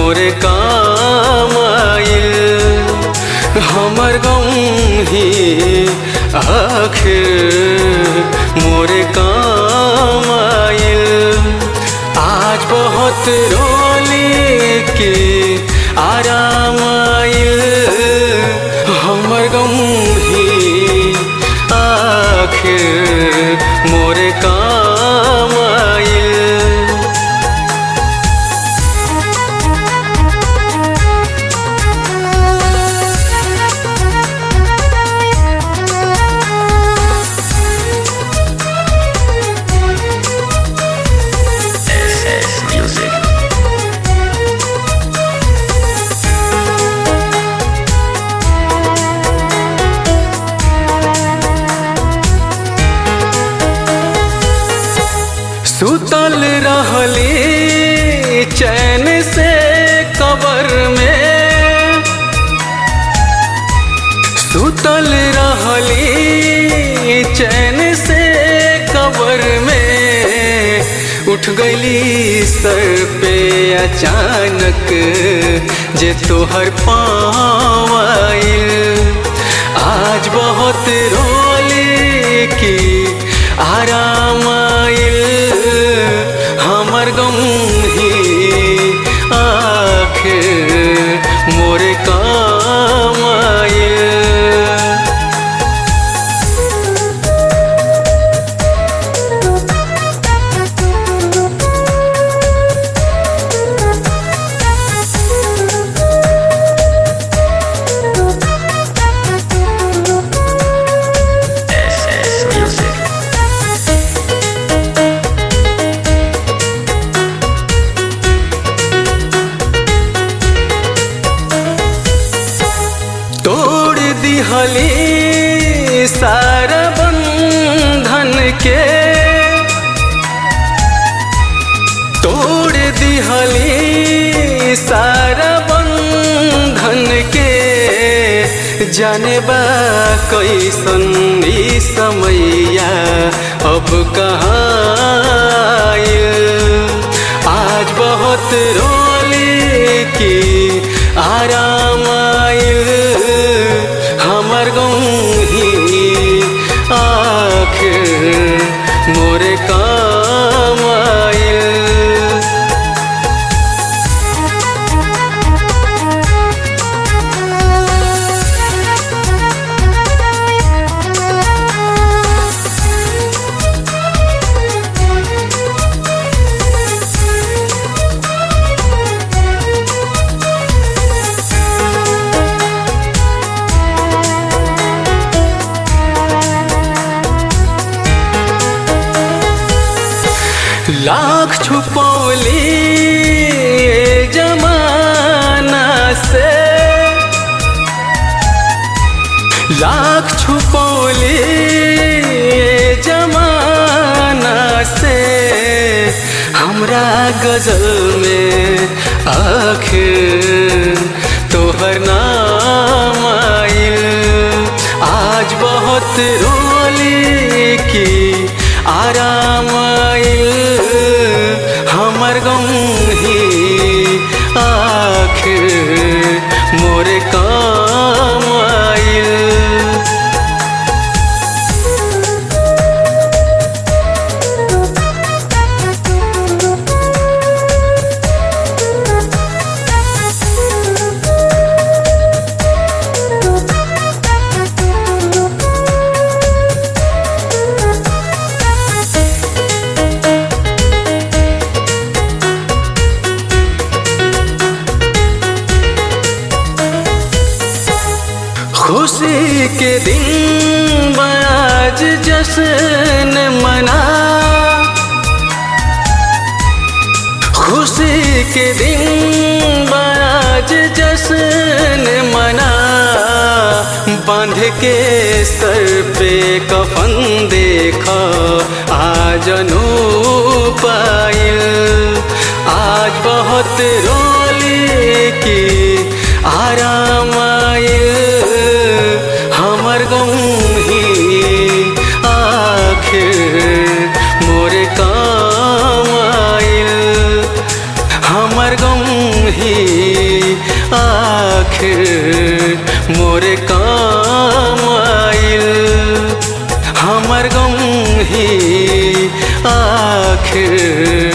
मोरे काम आइल हमर गम ही आखिर मोरे काम आइल आज बहुत रोली के आराम आइल हमर गम ही आखिर मोरे काम आइल SS Music. सुतल रहली चैन से कबर में सुतल रहली चैन से कबर में उठ गईली सर पे अचानक जे तोहर पाँव आइल आज बहुत रोली की आराम आइल हमर गम ही आखिर मोरे काम आइल SS Music. तोड़ दिहली सारा बंधन के तोड़ दिहली सारा बंधन के जाने बा कैसन ई समैया अब कहाँ आइल। आज बहुत रोली की आराम आइल हमर गम ही आखिर मोरे काम आइल लाख छुपौली ये जमाना से लाख छुपौली ये जमाना से हमरा गजल में आखिर तोहर नाम आइल आज बहुत रोली की आराम आइल हमर गम ही आखिर मोरे काम आइल खुशी के दिन बाज जश्न मना खुशी के दिन बाज जश्न मना बांध के सर पे कफन देखा आज पाइल आज बहुत रोली की आराम आइल हमर गम ही आखिर मोरे काम आइल हमर गम ही आखिर मोरे काम आइल हमर गम ही आखिर